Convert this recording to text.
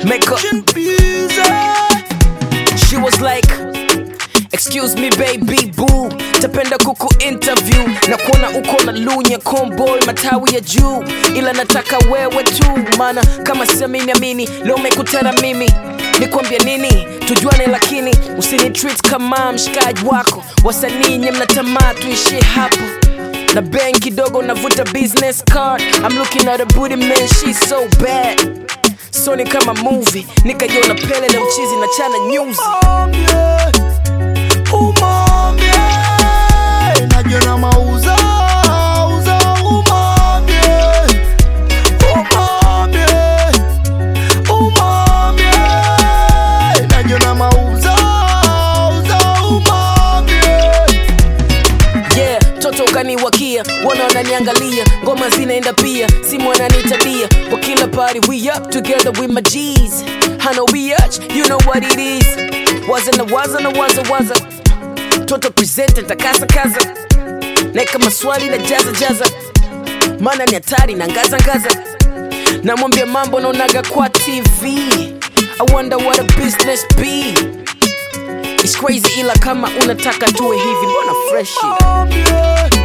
make her She was like Excuse me baby boo tapenda kuku interview na kuona uko na lunya comboy matawi ya juu ila nataka wewe tu maana kama siamini amini leo mekutana mimi nikwambia nini tujuane lakini usini treat kama mshikaji wako wasanii nye mnatamaa tuishie hapo na ben kidogo navuta business card I'm looking at a booty man she's so bad so ni kama movie nikajiona pele na mchizi na chana nyuzi umambie najiona mauza uza umambie umambie umambie najiona mauza uza umambie yeah toto ukaniwakia wana wananiangalia ngoma zinaenda pia simu wananitabia kwa kila party we up together with my G's I know we arch, you know what it is waza na waza na waza waza toto presenter takasa kaza naeka maswali na jaza jaza maana ni hatari na ngaza ngaza namwambia mambo naonaga kwa tv I wonder what a business be It's crazy ila kama unataka tuwe hivi mbona freshi umambie